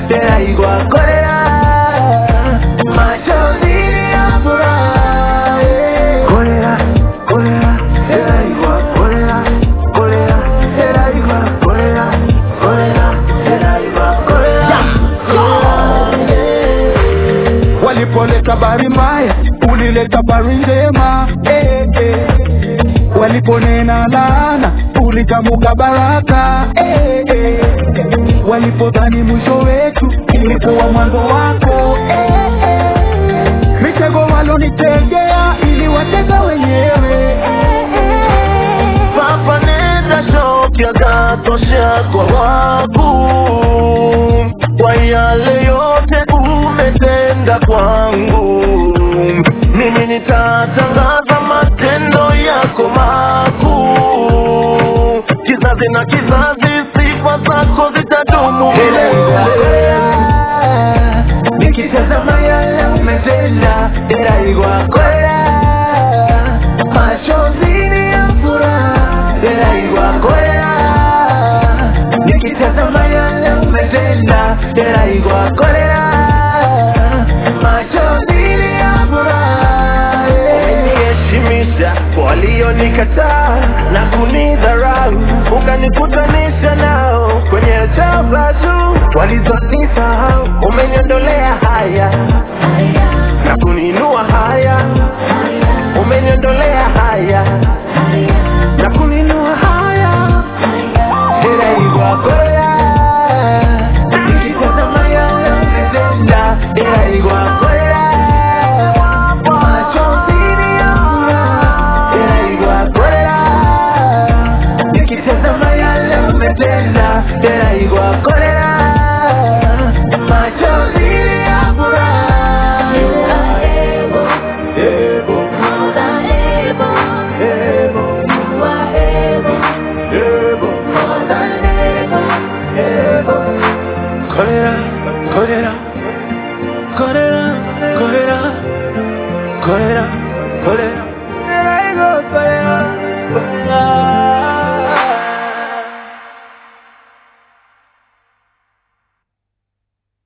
teraigwa korera machozi ya furaha yeah. korera korera teraigwa korera korera teraigwa korera korera teraigwa korera walipoleta habari mbaya ulileta habari njema eh, eh. waliponena laana ulitamuka baraka eh, eh. walipodhani mwisho wetu ilikuwa mwanzo wako eh, eh. mitego walonitegea ili watega wenyewe Papa nenda shoki akatosha kwa waku kwa yale yote umetenda kwangu, mimi nitatangaza matendo yako makuu, kizazi na kizazi, sifa zako zitadumu milele. Nikitazama yale umetenda, teraigwa kwela machozi ya furaha teraigwa kwela nikitazama yale umetenda teraigwa kwela machozi ya furaha umeniheshimisha kwa walionikataa na kunidharau ukanikutanisha nao kwenye chapa tu walizonisahau umeniondolea haya na kuniinua haya umeniondolea haya na kuninua haya teraigwa korea nikitazama yale umetenda teraigwa korea machozi ya furaha teraigwa korea nikitazama yale umetenda teraigwa korea machozi ya furaha Ebo, ebo, ebo, ebo. Kolera, kolera, kolera, kolera, kolera, kolera.